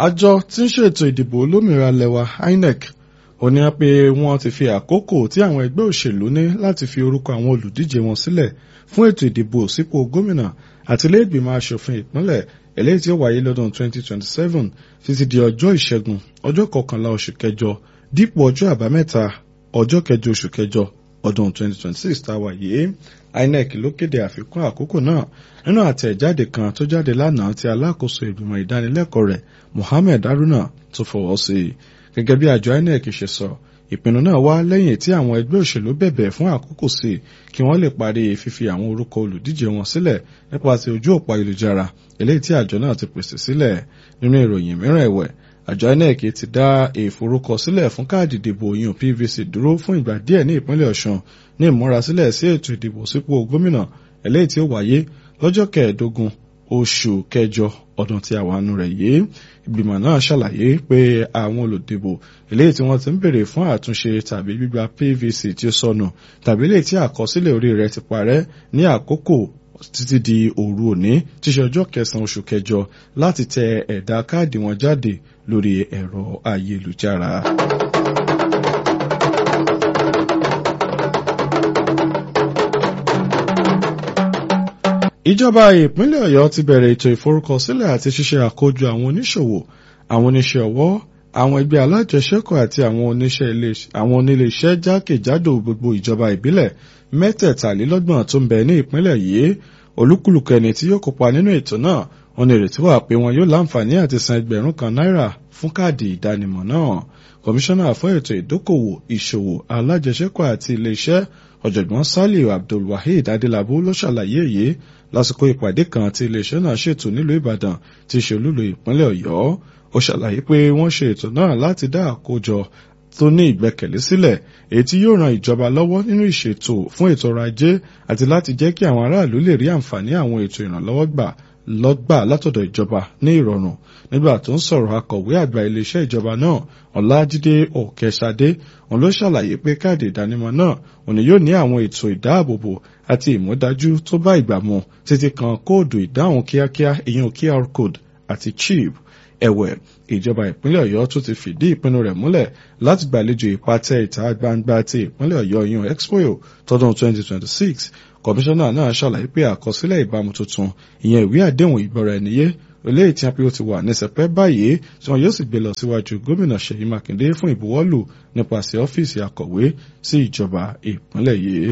àjọ tí ń ṣètò ìdìbò olómìnira lẹwa INEC ó ní pé wọ́n ti fi àkókò tí àwọn ẹgbẹ́ òṣèlú ní láti fi orúkọ àwọn olùdíje wọn sílẹ̀ fún ètò ìdìbò sípò gómìnà àti ilé ìgbìmọ̀ asòfin ìpínlẹ̀ eléyìí tí ó wáyé lọ́dún 2027 títí di ọjọ́ ìṣẹ́gun ọjọ́ kọkànlá oṣù kẹjọ dípò ọjọ́ àbámẹ́ta ọjọ́ kẹjọ oṣù kẹjọ ọdún 2026 tá a wà yìí INEC ló kéde àfikún àkókò náà nínú àtẹ̀jáde kan tó jáde lánàá tí alákòóso ìgbìmọ̀ ìdánilẹ́kọ̀ọ́ rẹ̀ Mohammed Haruna tó fọwọ́ sí i gẹ́gẹ́ bí àjọ INEC ṣe sọ ìpinnu náà wá lẹ́yìn tí àwọn ẹgbẹ́ òṣèlú bẹ̀bẹ̀ fún àkókò sí kí wọ́n lè parí fífi àwọn orúkọ olùdíje wọn sílẹ̀ nípasẹ̀ ojú òpó ayélujára eléyìí tí àjọ náà ti pèsè sílẹ̀ nínú ìròyìn mìíràn ẹ̀wẹ̀ àjọ INEC ti dá ìforúkọsílẹ̀ fún káàdì ìdìbò yun PVC dúró fún ìgbà díẹ̀ ní ìpínlẹ̀ Ọ̀ṣun ní ìmúrasílẹ̀ sí ètò ìdìbò sípò gómìnà eléyìí tí ó wáyé lọ́jọ́ kẹẹ̀ẹ́dógún oṣù kẹjọ ọdún tí a wà nù rẹ̀ yìí ìgbìmọ̀ náà ṣàlàyé pé àwọn olùdìbò eléyìí tí wọ́n ti ń béèrè fún àtúnṣe tàbí gbígba PVC tí ó sọnù tàbí eléyìí tí àkọsílẹ̀ orí rẹ̀ ti parẹ́ ní àkókò títí di òru òní tí ṣe ọjọ́ kẹsàn-án oṣù kẹjọ láti tẹ ẹ̀dà káàdì wọn jáde lórí ẹ̀rọ ayélujára. ìjọba ìpínlẹ̀ ọ̀yọ́ ti bẹ̀rẹ̀ ètò ìforúkọsílẹ̀ àti ṣíṣe àkójọ àwọn oníṣòwò àwọn oníṣẹ́ ọwọ́ àwọn ẹgbẹ́ alájẹsẹ́kọ̀ àti àwọn onílé iṣẹ́ jákèjádò gbogbo ìjọba ìbílẹ̀ mẹ́tẹ̀ẹ̀talélọ́gbọ̀n tó ń bẹ ní ìpínlẹ̀ yìí olúkúlùkù ẹni tí yóò kópa nínú ètò náà wọn ní ìrètí wà pé wọn yóò láǹfààní àti san ẹgbẹ̀rún kan náírà fún káàdì ìdánimọ̀ náà kọmíṣánná fún ètò ìdókòwò ìṣòwò alájẹsẹ́kọ̀ àti ilé iṣẹ́ ọ̀jọ̀gbọ́n saliu abdulwaheed adelabu ló ṣàlàyé èyí lásìkò ìpàdé kan tí iléeṣẹ́ náà ṣètò nílùú ìbàdàn tí í ṣe olúlo ìpínlẹ̀ ọ̀yọ́ ó ṣàlàyé pé wọ́n ṣe ètò náà láti dá àkójọ tó ní ìgbẹ́kẹ̀lé sílẹ̀ èyí tí yóò ran ìjọba lọ́wọ́ nínú ìṣètò fún ètò ọrọ̀ ajé àti láti jẹ́ kí àwọn aráàlú lè rí àǹfààní àwọn ètò ìrànlọ́wọ́ gbà lọ́gbà látọ̀dọ̀ ìjọba ní ìrọ̀rùn nígbà tó ń sọ̀rọ̀ akọ̀wé àgbà iléeṣẹ́ ìjọba náà ọ̀làjídé òkèṣadé òun ló ṣàlàyé pé káàdì ìdánimọ̀ náà òun ni yóò ní àwọn ètò ìdáàbòbò àti ìmúdájú tó bá ìgbà mu títí kan kóòdù ìdáhùn kíákíá ìyẹn QR code àti chip ẹ̀wẹ̀ ìjọba ìpínlẹ̀ ọ̀yọ́ tún ti fìdí ìpinnu rẹ̀ múlẹ̀ láti gbàlejò ìpàtẹ ìta gbangba ti ìpínlẹ̀ ọ̀yọ́ ìyẹn expo tọdún 2026 kọmíṣánná náà ṣàlàyé pé àkọsílẹ̀ ìbámu tuntun ìyẹn ìwé àdéhùn ìgbọ́ra ẹniyé eléyìí tí a pé ó ti wà ní sẹpẹ́ báyìí tí wọn yóò sì gbé lọ síwájú gómìnà ṣèyí mákindé fún ìbuwọ́lù nípasẹ̀ ọ́fíìsì akọ̀wé sí ìjọba ìpínlẹ̀ yìí.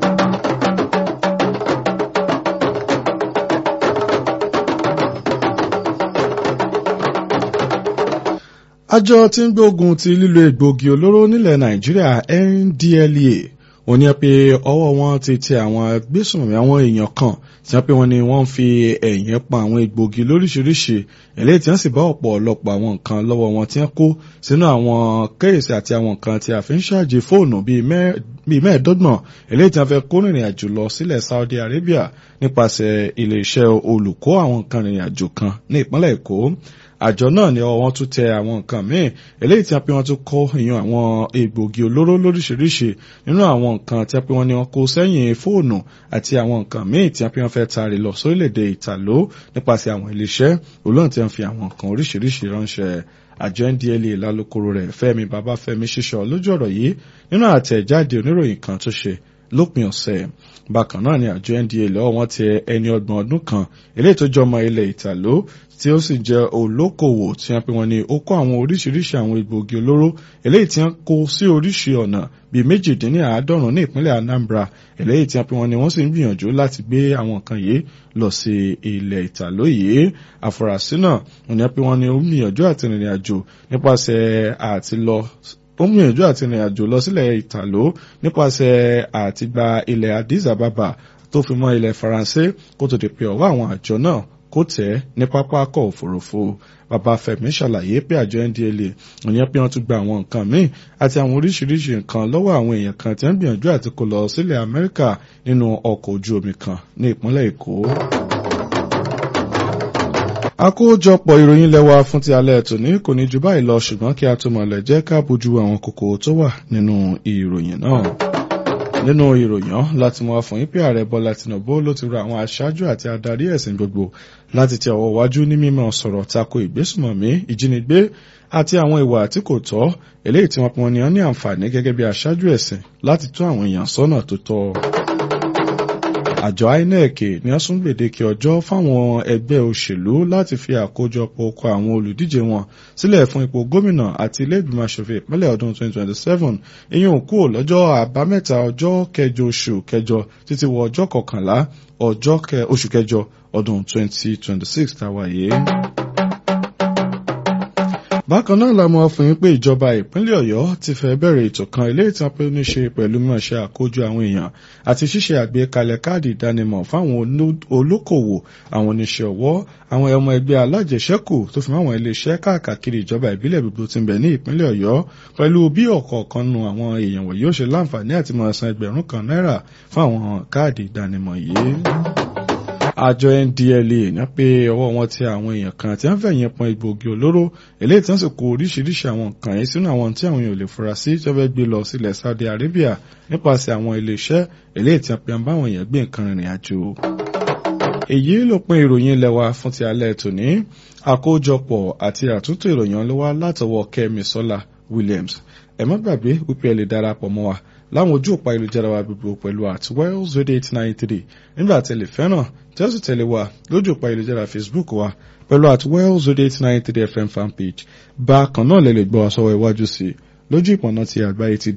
àjọ tí ń gbógun ti lílo egbògi olóró nílẹ̀ nàìjíríà NDLEA ó ní pé ọwọ́ wọn ti tẹ àwọn agbésùnmí àwọn èèyàn kan tí wọ́n pé wọ́n ní wọ́n ń fi ẹ̀yìn pa àwọn egbògi lóríṣiríṣi eléyìí tí wọ́n sì bá ọ̀pọ̀lọpọ̀ àwọn nǹkan lọ́wọ́ wọn tí wọ́n kó sínú àwọn kéèsì àti àwọn nǹkan tí a fi ń ṣáàjì fóònù bíi mẹ́ẹ̀ẹ́dọ́gbọ̀n eléyìí tí wọ́n fẹ́ kó rìnrìn àjò lọ sílẹ̀ Saudi Arabia nípasẹ̀ iléeṣẹ́ olùkó àwọn nǹkan rìnrìn àjò kan ní ìpínlẹ̀ Èkó àjọ náà ni ọwọ́ wọn tún tẹ àwọn nǹkan míì eléyìí tí a pé wọ́n tún kó ìyẹn àwọn egbògi olóró lóríṣiríṣi nínú àwọn nǹkan tí a pé wọ́n ní wọ́n kó sẹ́yìn fóònù àti àwọn nǹkan míì tí a pé wọ́n fẹ́ taari lọ sórílẹ̀-èdè ìtàló nípasẹ̀ àwọn iléeṣẹ́ olóhùn tí wọ́n fi àwọn nǹkan oríṣiríṣi ránṣẹ́ àjọ NDLEA lálùkòrò rẹ̀ Fẹ́mi Babáfẹ́mi ṣíṣọ lójú ọ̀rọ̀ yìí nínú àtẹ̀jáde oníròyìn kan tó ṣe lópin ọ̀sẹ̀ bákan náà ni àjọ NDLEA lọ́wọ́ wọn tẹ ẹni ọgbọ̀n ọdún kan eléyìí tó jọmọ ilẹ̀ ìtàló tí ó sì jẹ́ olókòwò tí wọ́n pe wọ́n ní ó kó àwọn oríṣiríṣi àwọn egbògi olóró eléyìí tí wọ́n kó sí oríṣi ọ̀nà bíi méjìdínláàádọ́rùn ní ìpínlẹ̀ Anambra eléyìí tí wọ́n pe wọ́n ní wọ́n sì ń gbìyànjú láti gbé àwọn nǹkan yìí lọ sí ilẹ̀ ìtàló yìí àfúrásì náà wọ́n ní pé wọ́n ní ó ń gbìyànjú àti rìnrìn àjò nípasẹ̀ àti lọ ó ń gbìyànjú àti rìnrìn àjò lọ sílẹ̀ ìtàló nípasẹ̀ àti gba ilẹ̀ Addis Ababa tó fi mọ́ ilẹ̀ Faransé kó tó di pé ọwọ́ àwọn àjọ náà kó tẹ̀ ní pápákọ̀ òfurufú Babafẹ́mi ṣàlàyé pé àjọ NDLEA òyìn pé wọ́n tún gba àwọn nǹkan míì àti àwọn oríṣiríṣi nǹkan lọ́wọ́ àwọn èèyàn kan tí wọ́n gbìyànjú àti kó lọ sílẹ̀ Amẹ́ríkà nínú ọkọ̀ ojú omi kan ní ìpínlẹ̀ Èkó. àkójọpọ̀ ìròyìn lẹ́wà fún ti alẹ́ tòní kò ní ju báyìí lọ ṣùgbọ́n kí a tó mọ̀lẹ̀ jẹ́ ká bójú àwọn kókó tó wà nínú ìròyìn náà nínú ìròyìn láti mú wa fún yín pé ààrẹ bọ́lá tinubu ló ti rọ àwọn aṣáájú àti adarí ẹ̀sìn gbogbo láti tẹ ọwọ́ wájú ní mímọ́ sọ̀rọ̀ tako ìgbésùmọ̀mí ìjínigbé àti àwọn ìwà tí kò tọ́ eléyìí tí wọ́n pọn ní ọ́ ní àǹfààní gẹ́gẹ́ bí aṣáájú ẹ̀sìn láti tún àwọn èèyàn sọ́nà tó tọ́ àjọ inec ní wọ́n sún gbèdéke ọjọ́ fáwọn ẹgbẹ́ òṣèlú láti fi àkójọpọ̀ okọ̀ àwọn olùdíje wọn sílẹ̀ fún ipò gómìnà àti ilé ìgbìmọ̀ asòfin ìpínlẹ̀ ọdún 2027 ìyẹn òkú lọ́jọ́ àbámẹ́ta ọjọ́ kẹjọ oṣù kẹjọ títí wọ ọjọ́ kọkànlá ọjọ́ oṣù kẹjọ ọdún 2026 táwa yìí bákan náà la mọ̀ fún yín pé ìjọba ìpínlẹ̀ ọ̀yọ́ ti fẹ́ bẹ̀rẹ̀ ètò kan ilé ìtàn pé ní ṣe pẹ̀lú mímọ̀ṣẹ́ àkójọ àwọn èèyàn àti ṣíṣe àgbékalẹ̀ káàdì ìdánimọ̀ fáwọn olókòwò àwọn oníṣẹ́ ọwọ́ àwọn ọmọ ẹgbẹ́ alájẹsẹ́kù tó fi máwọn iléeṣẹ́ káàkiri ìjọba ìbílẹ̀ gbogbo ti ń bẹ ní ìpínlẹ̀ ọ̀yọ́ pẹ̀lú bí ọ̀kọ̀ọ̀kan nu àwọn èèyàn wọ̀nyí ó ṣe láǹfààní àti máa san ẹgbẹ̀rún kan náírà fún àwọn káàdì ìdánimọ̀ yìí àjọ ndla ní pé ọwọ́ wọn ti àwọn èèyàn kan tí wọ́n fẹ̀yìn pọn egbògi olóró eléyìí tí wọ́n sì kó oríṣiríṣi àwọn nǹkan yìí sínú àwọn tí àwọn èèyàn lè fura sí tí wọ́n fẹ́ gbé lọ sílẹ̀ Saudi Arabia nípasẹ̀ àwọn iléeṣẹ́ eléyìí tí wọ́n pe àwọn báwọn èèyàn gbé nǹkan rìnrìn àjò. èyí ló pin ìròyìn ilẹ̀ wa fún ti alẹ́ tòní àkójọpọ̀ àti àtúntò ìròyìn ọlọ́wà látọwọ́ Kẹ́mi Sọ́lá Williams ẹ má gbàgbé wípé ẹ lè darapọ̀ mọ́ wa láwọn ojú òpá ìlújára wa gbogbo pẹ̀lú at wells radio eight nine three nígbà tí ẹ lè fẹ́ràn tí ó sì tẹ̀lé wa lójú òpá ìlújára facebook wa pẹ̀lú at wells radio eight nine three fm fanpage bákan náà lè lè gbọ́ àsọwọ́ iwájú sí i lójú ìpọ̀nà ti àgbáyé ti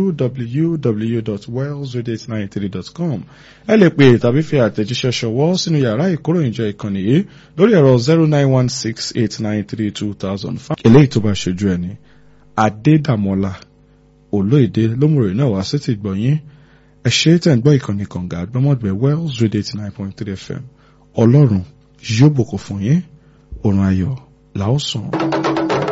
www.wellsradio893.com ẹ lè pè tàbí fi àtẹ̀jíṣẹ́ ṣọwọ́ sínú yàrá ìkóròyìnjọ ìkànnì yìí lórí ẹ̀rọ zero nine one six eight nine three two thousand five. eléyìí tó bá ṣojú ẹni adédàmọ́lá olóòdè lómùrè náà wá sí ti gbọ̀nyìn ẹ ṣe tẹ̀ ń gbọ́ ìkànnì kànga àgbọ́mọ̀gbẹ́ wells radio eighty nine point three fm ọlọ́run yóò bùkún fún yín òrùn ayọ̀ làásùn.